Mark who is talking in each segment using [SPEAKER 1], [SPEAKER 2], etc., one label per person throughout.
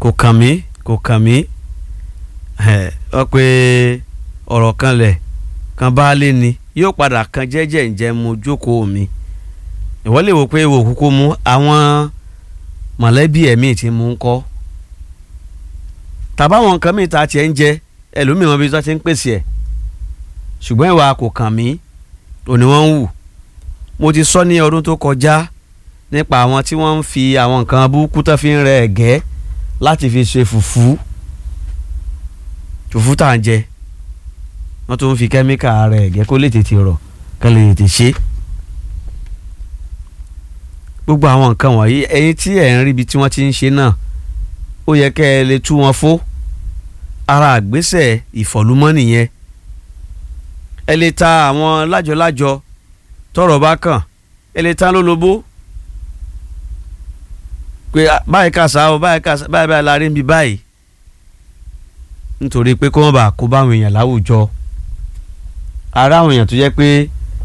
[SPEAKER 1] kò kàn mí kò kàn mí ọ pé ọ̀rọ̀ kan lẹ̀ kan bá lé ni yóò padà kan jẹ́jẹ́ ǹjẹ́ mo jókòó mi ìwọ lè wò pé ìwò kúkú mú àwọn mọ̀lẹ́bí ẹ̀mí tí mú ń kọ́ tàbáwọn nǹkan mìíràn tá a tiẹ̀ ń jẹ ẹlòmíràn bí wọ́n ti ń pèsè ẹ̀ ṣùgbọ́n ìwà kò kàn mí òní wọ́n ń wù mo ti sọ ní ọdún tó kọjá nípa àwọn tí wọ́n ń fi àwọn nǹkan burúkú tó fi ń rẹ ẹ̀gẹ́ láti fi ṣe fùfú fùfú tá à ń jẹ wọ́n tún ń fi kẹ́míkà rẹ ẹ̀gẹ́ kó lè tètè rọ̀ kó lè tètè ṣe gbogbo àwọn nǹkan wọ̀nyí ẹ̀yin tí ẹ̀ ń rí ibi tí wọ́n ti ń ṣe náà ó yẹ kẹ́ ẹ lè tú wọn fó ara àgbésẹ̀ ìfọ̀lúmọ́ nìyẹn ẹ lè ta àwọn lájọlájọ tọ́rọ̀ bá kàn ẹ lè ta lólobó pé báyìí kàṣà o báyìí kàṣà báyìí báyìí la rí níbi báyìí nítorí pé kó wọ́n bá kó báwọn èèyàn láwùjọ ara àwọn èèyàn tó jẹ́ pé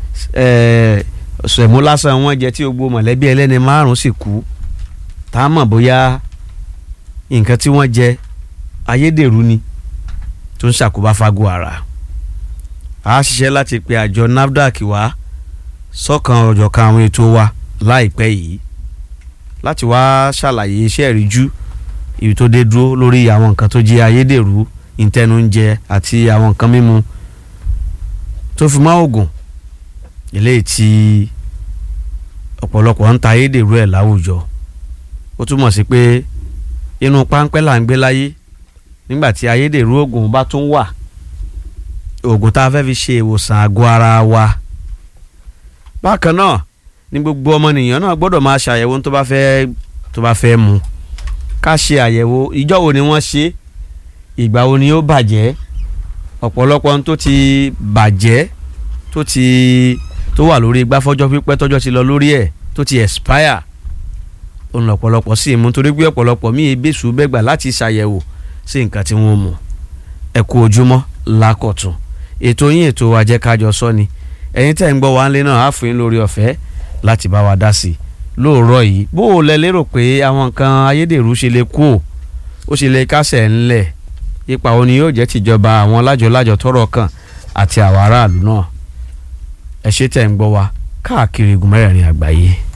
[SPEAKER 1] sẹ̀mú lásán wọn jẹ tí gbogbo mọ̀lẹ́bí ẹlẹ́ni márùn-ún sì kú tá a mọ̀ bóyá nǹkan tí wọ́n jẹ ayédèrú ni tó ń ṣàkóbá fago ara a ṣiṣẹ́ láti pe àjọ NAFDAC wá sọ́kan ọ̀jọ̀kan àwọn ètò wa láìpẹ́ yìí láti wá ṣàlàyé iṣẹ́ ìríjú ibi tó dé dúró lórí àwọn nǹkan tó jẹ́ ayédèrú ìtẹnúnjẹ àti àwọn nǹkan mímu tó fi mọ́ oògùn eléyìí tí ọ̀pọ̀lọpọ̀ ń ta ayédèrú ẹ̀ láwùjọ ó túmọ̀ sí pé inú páńpẹ́ là ń gbé láyé nígbà tí ayédèrú oògùn bá tún wà oògùn tá a fẹ́ fi ṣe ìwòsàn àgọ́ ara wa bákan náà ní gbogbo ọmọnìyàn náà gbọ́dọ̀ máa ṣàyẹ̀wò tó bá fẹ́ tó bá fẹ́ mu ká ṣe àyẹ̀wò ìjọ́ wo ni wọ́n ṣe ìgbà wo ni ó bàjẹ́ ọ̀pọ̀lọpọ̀ ohun tó ti bàjẹ́ tó ti tó wà lórí igbá fọ́jọ́ pípẹ́ tọ́jọ́ ti lọ lórí ẹ̀ tó ti expire òun lọ̀pọ̀lọpọ̀ sí mú torí pé ọ̀pọ̀lọpọ̀ míì bẹ́sù bẹ́gbà láti ṣàyẹ̀wò sí nǹkan tí wọ́n mú ẹ kú ojúmọ́ lákọ̀tún ètò yín ètò ajẹ́kájọ sọ ni ẹ̀yin tẹ́ ń gbọ́ wá ńlẹ́ náà á fún yín lórí ọ̀fẹ́ láti bá wa dá sí i lóòrọ̀ yìí bó o lẹ lérò pé àwọn nǹkan ayédèrú ṣe lè kú ò ó ṣe lè kásẹ̀ ńlẹ̀ ipa òní yóò jẹ́ tìjọba àwọn lájọlájọ tọ́rọ̀ kàn àti àwọn aráàlú náà ẹ ṣé tẹ́ ń gbọ́ wa káàkiri igun mẹ́rẹ̀ẹ̀rin àgbáyé.